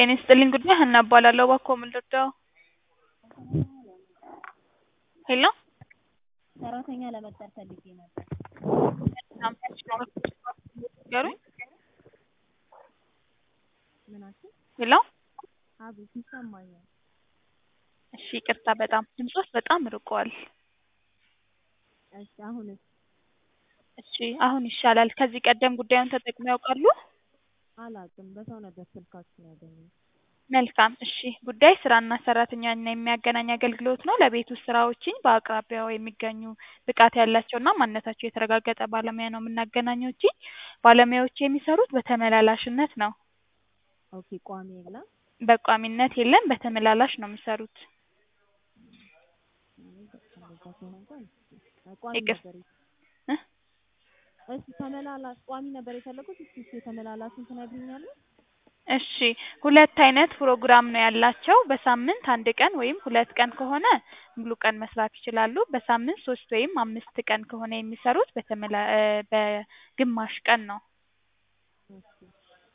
ጤና ይስጥልኝ ጉዳይ ሀና እባላለሁ። እባክዎ ምን ልርዳዎ? ሄሎ ሰራተኛ ለመቅጠር ፈልጌ ነበር። ንገሩኝ። ምን አልሽኝ? ሄሎ አቤት ይሰማኛል። እሺ ይቅርታ በጣም ድምፅዎት በጣም ርቋል። እሺ አሁንስ? እሺ አሁን ይሻላል። ከዚህ ቀደም ጉዳዩን ተጠቅመው ያውቃሉ? አላውቅም። በሰው ነበር ስልካችሁን ያገኘሁት። መልካም እሺ ጉዳይ ስራና ሰራተኛን የሚያገናኝ አገልግሎት ነው። ለቤት ውስጥ ስራዎችን በአቅራቢያው የሚገኙ ብቃት ያላቸውና ማንነታቸው የተረጋገጠ ባለሙያ ነው የምናገናኘዎት። ባለሙያዎች የሚሰሩት በተመላላሽነት ነው። ኦኬ ቋሚ የለም? በቋሚነት የለም በተመላላሽ ነው የሚሰሩት። እንደዛ ከሆነ እንኳን ቋሚ ይቅር- ነበር እ? እሺ ተመላላሽ ቋሚ ነበር የፈለጉት። እስኪ እሺ የተመላላሹን ትነግሪኛለሽ? እሺ ሁለት አይነት ፕሮግራም ነው ያላቸው። በሳምንት አንድ ቀን ወይም ሁለት ቀን ከሆነ ሙሉ ቀን መስራት ይችላሉ። በሳምንት ሶስት ወይም አምስት ቀን ከሆነ የሚሰሩት በተመላ እ በግማሽ ቀን ነው። እሺ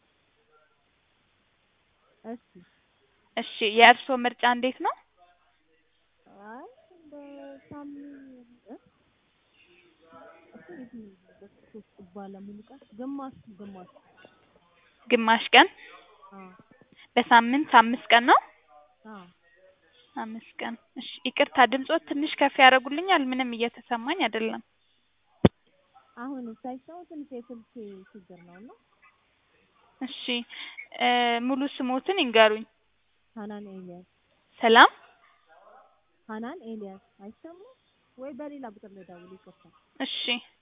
እሺ እሺ የእርስዎ ምርጫ እንዴት ነው? አይ በሳምንት እ እሱ የትኛው በሶስት ባለሙሉ ቀን ግማሽ ግማሽ ግማሽ ቀን አዎ በሳምንት አምስት ቀን ነው? አዎ አምስት ቀን እሺ ይቅርታ ድምፅዎት ትንሽ ከፍ ያደርጉልኛል? ምንም እየተሰማኝ አይደለም። አሁን ሳይሰሙ ትንሽ የስልክ ችግር ነው እና እሺ እ ሙሉ ስሞትን ይንገሩኝ? ሀናን ኤልያስ ሰላም ሀናን ኤልያስ አይሰማም ወይ በሌላ ቁጥር ልደውል ይቅርታ እሺ